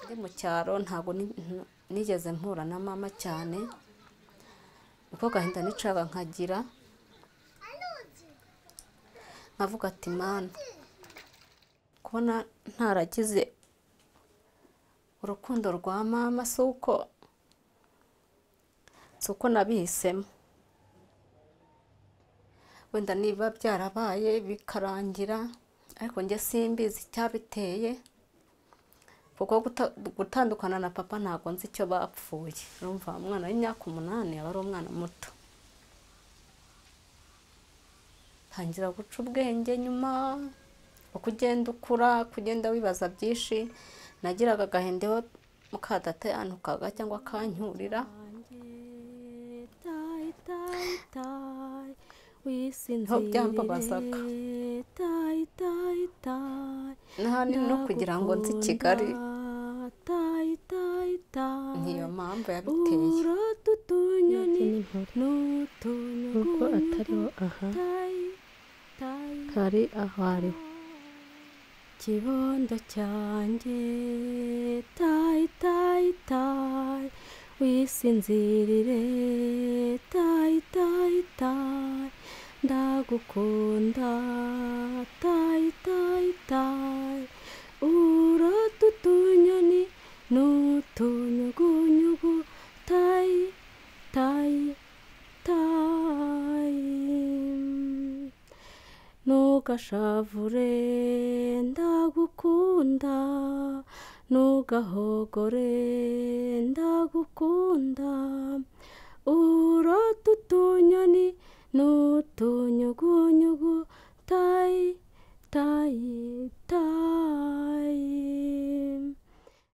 ndi mu cyaro ntabwo nigeze mpura na mama cyane niko gahinda nicaga nkagira nkavuga ati mana kubona ntaragize urukundo rwa mama si uko si uko nabihisemo wenda niba byarabaye bikarangira ariko njye simbizi icyabiteye kuko gutandukana na papa ntabwo nzi icyo bapfuye urumva umwana w'imyaka umunani aba ari umwana muto tangira guca ubwenge nyuma uko ugenda ukura kugenda wibaza byinshi nagiraga agahinda iyo mukadateyanukaga cyangwa akanyurira niho byambabazaga n'ahanini no kugira ngo nzi kigali niyo mpamvu yabiteye nubwo atariho aha kari aho ariho kibondo cyanjye tayi tayi tayi wisinzirire tayi tayi tayi ndagukunda tayi tayi tayi urota utunyoni n'utunyugunyugu tayi tayi tayi ntugashavure ndagukunda ntugahogore ndagukunda urota utunyoni n'utunyugunyugu